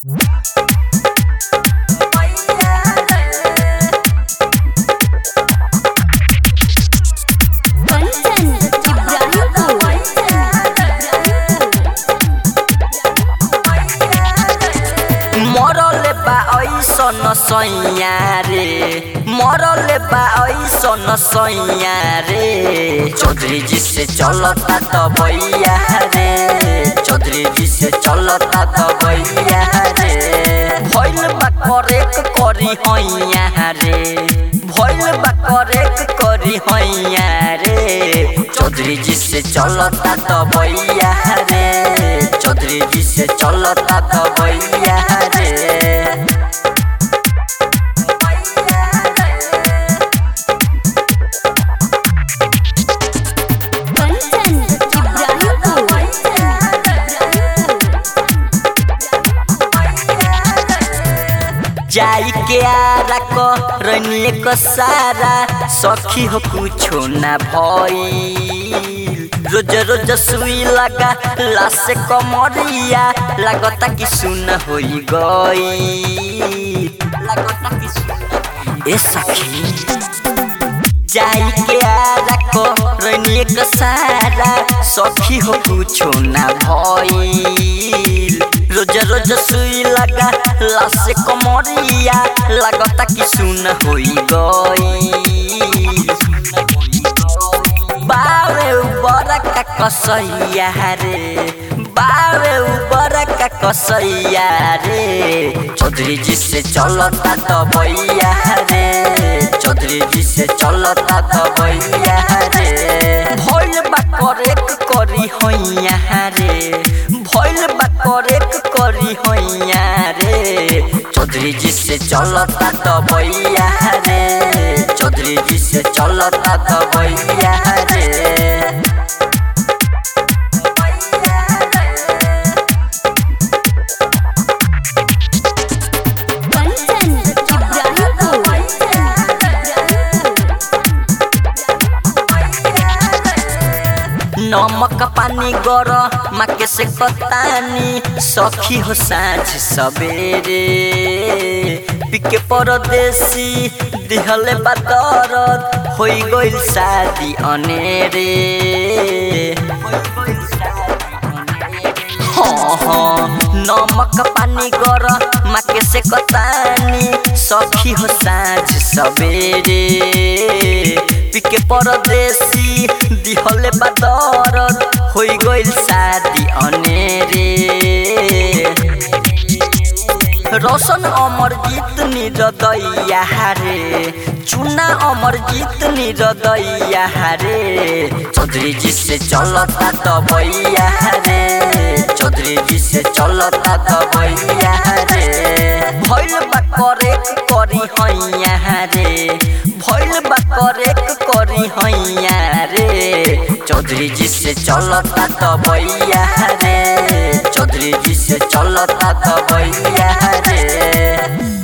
कंचन मरले बा ऐसन सैया रे मरले बा ऐसन सैया रे चौधरी जी से चलता त भैया रे चौधरी जी से चलता त भैया रे भइल बा करेक करी हैया रे भइल बा करेक करी हैया रे चौधरी जी से चलता त भैया रे चौधरी जी से चलता त भैया रे कंचन जाई के आरा क रनिए क सारा सखी हो कुछो ना भइल रोज रोज सुई लगा लासे कमरिया लागता कि सुन होई गई लागता कि सुन ए सखी जाई के आरा को रनिए क सारा सखी हो कुछो ना भइल रोज रोज सुई लगा लासे कमरिया लागता कि सुन होई गई बावे उबर का कसैया रे बावे उबर का कसैया रे चौधरी जी से चलता त भैया रे चौधरी जी से चलता त भैया रे भइल बा करेक करी हैया रे भइल बा करेक करी हैया रे चौधरी जी से चलता त भैया रे चौधरी जी से चलता त भैया रे कंचन नमक पानी गर माके से कतानी सखी हो साँझ सबेरे पिके परदेसी दिहले बादरत होई गइल शादी अनेरे हाँ हाँ नमक पानी गर माके से कतानी सखी हो साँझ सबेरे पिके परदेसी दिहले बादरत होई गइल शादी अनेरे रोशन अमर जीत निरदैया रे चुना अमर जीत निरदैया रे चौधरी जी से चलता त भैया रे चौधरी जी से चलता त भैया रे भइल बा करेक करी हैया रे भइल बा करेक करी हैया रे चौधरी जी से चलता त भैया रे चौधरी जी से चलता त भैया रे